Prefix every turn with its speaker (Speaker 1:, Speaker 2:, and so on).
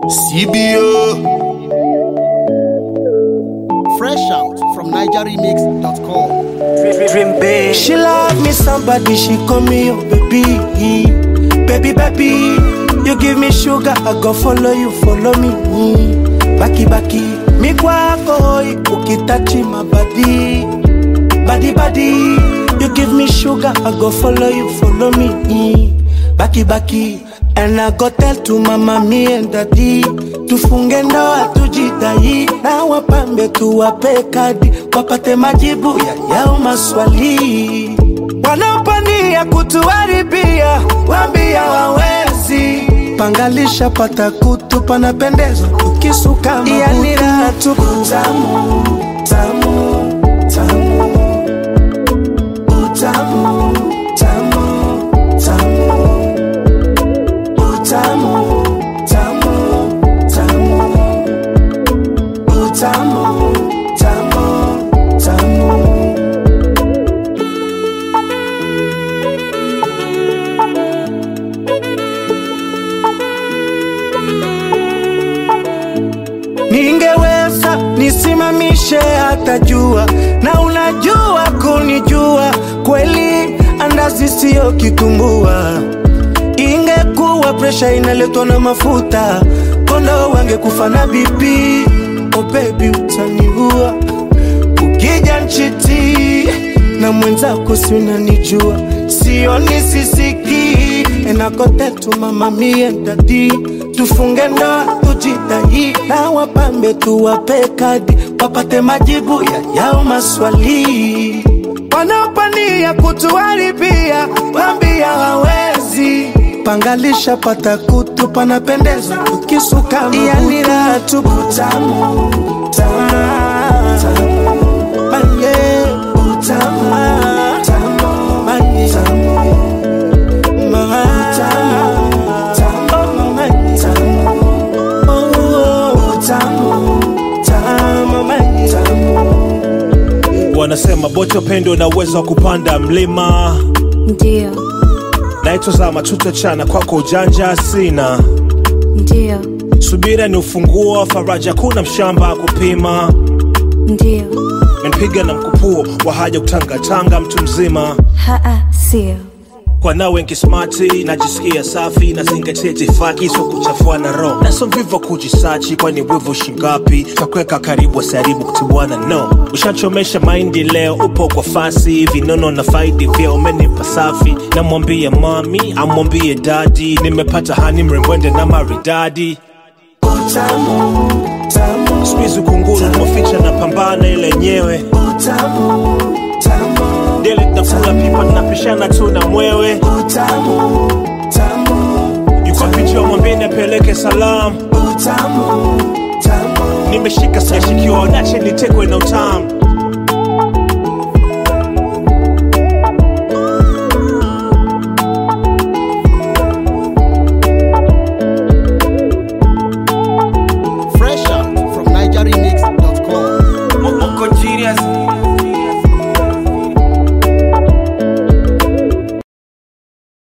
Speaker 1: CBO. Fresh out from NigerRemix.com.
Speaker 2: Dream big.
Speaker 3: She love me somebody, she call me your baby. Baby, baby, you give me sugar, I go follow you, follow me. Baki, baki, mi kwako hoi, ukitachi my body. Body, body, you give me sugar, I go follow you, follow me. Baki, baki, and I go tell to mama, me and daddy. Tufunge ndoa tujidai, na wapambe tuwape kadi, wapate majibu ya yao maswali. Wanaopania kutuharibia, wambia wawezi. Pangalisha pata kutu, panapendeza tukisuka mabutu. Yani raha tupu. Tamu, tamu, tamu. Utamu, tamu, tamu. Utamu, tamu, tamu. Utamu, tamu, tamu. Ningeweza nisimamishe hata jua, na unajua kunijua kweli, andazi siyo kitumbua. Ingekuwa presha inaletwa na mafuta, kondo wangekufa na BP. Oh baby, utaniua ukija nchiti na mwenzako, si unanijua, sioni sisiki enakotetu mama mie dadi, tufunge ndoa tujitahidi, na wapambe tuwape kadi, wapate majibu ya yao maswali. Wanaopania kutuharibia, wambia hawezi pangalisha pata kutu, panapendeza tukisuka yani raha tupu. Tamu, tamu, tamu, manye, utamu, tamu, manye, tamu.
Speaker 4: wanasema bote upendo na uwezo wa kupanda mlima
Speaker 5: Ndio,
Speaker 4: naitwa zama tutachana kwako ujanja sina
Speaker 5: ndio,
Speaker 4: subira ni ufunguo wa faraja kuna mshamba kupima
Speaker 5: ndio,
Speaker 4: menipiga na mkupuo wa haja kutangatanga mtu mzima
Speaker 5: haa, sio
Speaker 4: kwa nawe nkismati najisikia safi nazingatia itifaki so kuchafua na roho naso mvivo kujisachi kwani wivu shingapi takuweka karibu asiharibu kutibuana no ushachomesha maindi leo upo kwa fasi vinono na faidi vya umenipa safi namwambie mami amwambie dadi nimepata hani mrembwende na maridadi
Speaker 3: Utamu, tamu,
Speaker 4: spizi kunguru moficha na pambana ile yenyewe
Speaker 3: utamu, tamu,
Speaker 4: deli tunakula pipa tunapishana tu na mwewe
Speaker 3: utamu, tamu,
Speaker 4: yuko picha mwambie apeleke salamu
Speaker 3: utamu, tamu.
Speaker 4: nimeshika sijashikiwa nache nitekwe na utamu